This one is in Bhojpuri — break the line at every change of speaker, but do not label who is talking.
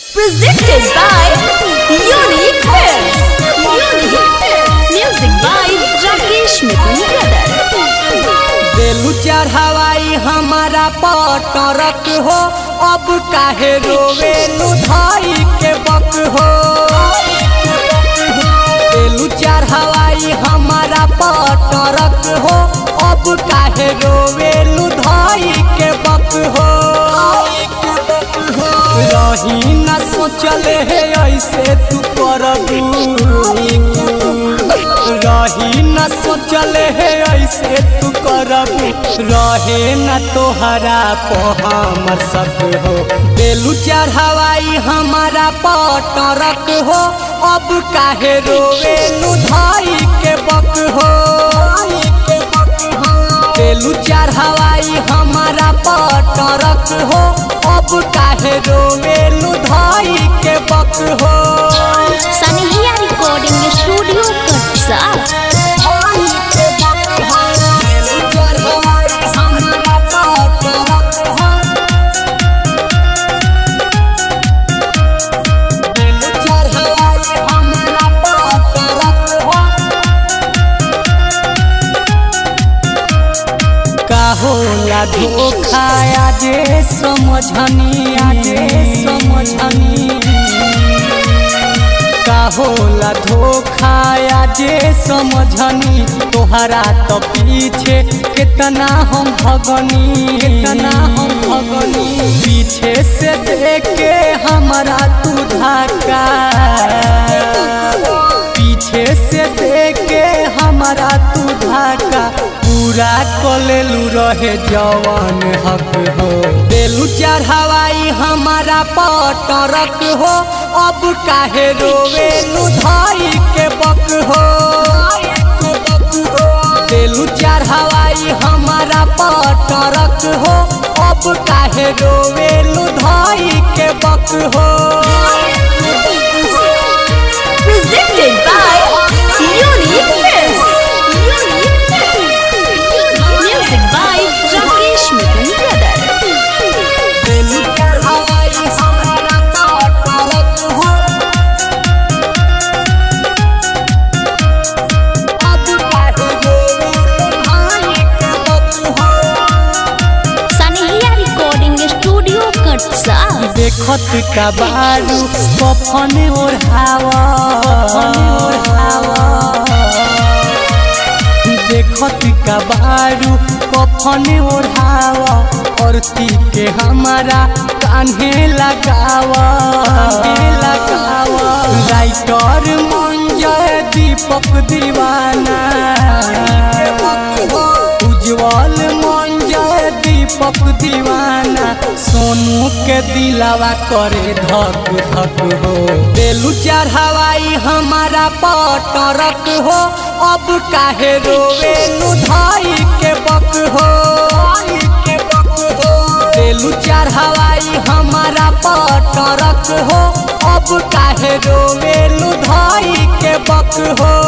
Presented by Unique Films. Unique Films. Music by Rakesh Mithun Brother.
देलू चढ़ावाई हमारा पटरक हो अब काहे रोवेलू धाई के बक हो देलू चढ़ावाई हमारा पटरक हो अब काहे रोवेलू धाई के बक हो रही न सोचले हे ऐसे तू करबू रही न सोचले हे ऐसे तू करबू रहे न तोहरा को हमर सब हो बेलू चढ़ावाई हमारा पटरक हो अब काहे रोवेलू धाई के बक हो बेलू चढ़ावाई हमारा पटरक हो अब काहे रोवेलू धाई के बक हो
Sanihia Recording Studio Katsa.
होला धोखा आजे समझनी आजे समझनी का होला धोखा आजे समझनी तोहरा तो पीछे कितना हम भगनी कितना हम भगनी पीछे से देख के हमारा तू धाका पीछे से देख के हमारा तू धाका पूरा कलेलू रहे जवान हक हो बेलू चढ़ावाई हमारा पटरक हो अब काहे रोवेलू धाई के बक हो बेलू चढ़ावाई हमारा पटरक हो अब काहे रोवेलू धाई के बक हो
Presented by Unique Films. Unique Films. Music by Rakesh Mithun Brother. Sanihia Recording Studio Katsa.
देखत का बारू कफन ओढ़ावा देखत का बारू कफन ओढ़ावा औरती के हमारा कान्हे लगावा लगावा राइटर मंजय दीपक दीवाना उज्जवल मंजय दीपक दीवाना सोनू के दिलावा करे धक धक हो बेलू चढ़ावाई हमारा पटरक हो अब काहे रोवेलू धाई के बक हो बेलू चढ़ावाई हमारा पटरक हो अब काहे रोवेलू धाई के बक हो